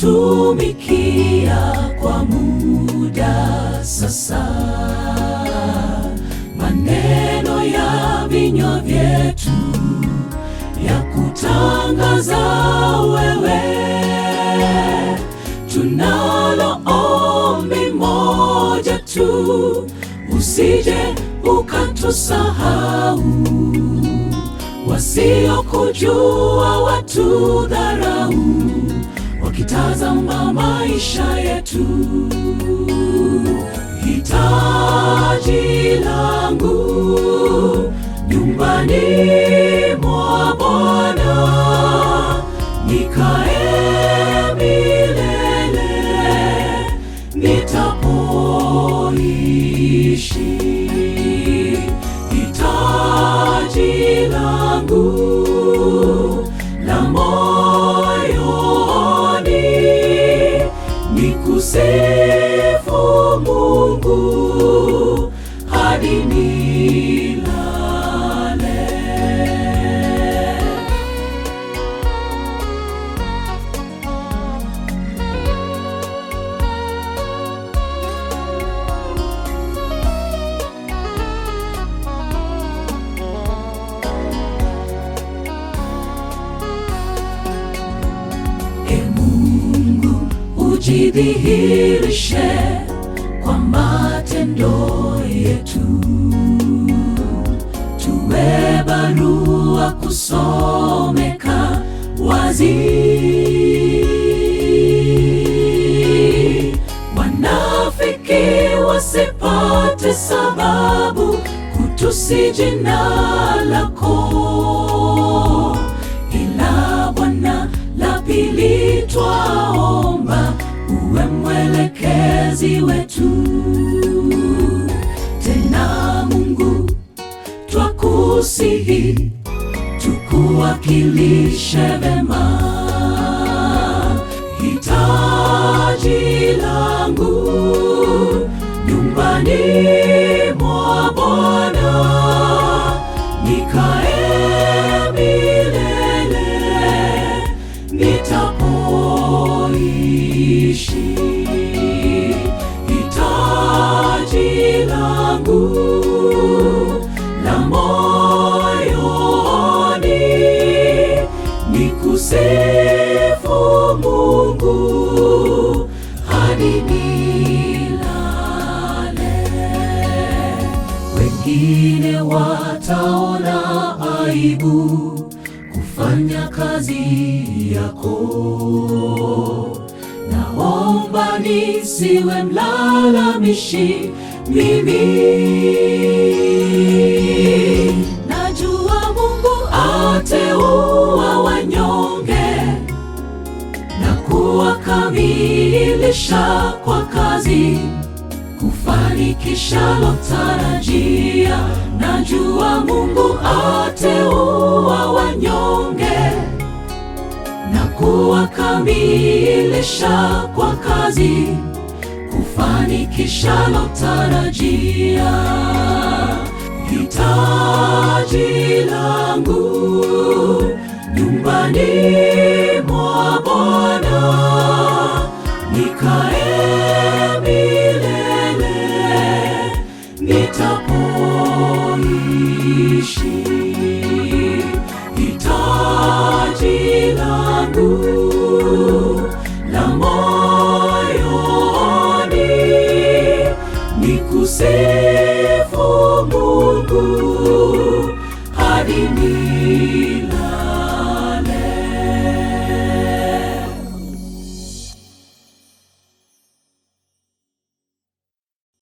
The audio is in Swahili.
nimekutumikia kwa muda sasa, maneno ya vinywa vyetu ya kutangaza wewe, tunalo ombi moja tu, usije ukatusahau wasiokujua watu dharau, wakitazama maisha yetu. Hitaji langu nyumbani mwa Bwana, nikae milele nitapoishi hitaji langu la moyoni ni kusifu Mungu hadi nilale. E Mungu, ujidhihirishe kwa matendo yetu, tuwe barua kusomeka wazi. Wanafiki wasipate sababu kutusi jina lako ila Bwana, la pili twaomba uwe mwelekezi wetu. Tena Mungu, twakusihi tukuwakilishe vema. Hitaji langu nyumbani mwa Bwana nikae milele nitapoishi. Hitaji langu la moyoni ni kusifu Mungu hadi nilale. Wengine wataona aibu kufanya kazi yako. Naomba nisiwe mlalamishi mimi. Najua Mungu ateua wanyonge na kuwakamilisha kwa kazi kufanikisha lotarajia. Najua Mungu ateua wanyonge na kuwakamilisha kwa kazi kufanikisha lotarajia. Hitaji langu nyumbani mwa Bwana nikae milele nitapoishi. Hitaji langu la moyoni ni kusifu Mungu hadi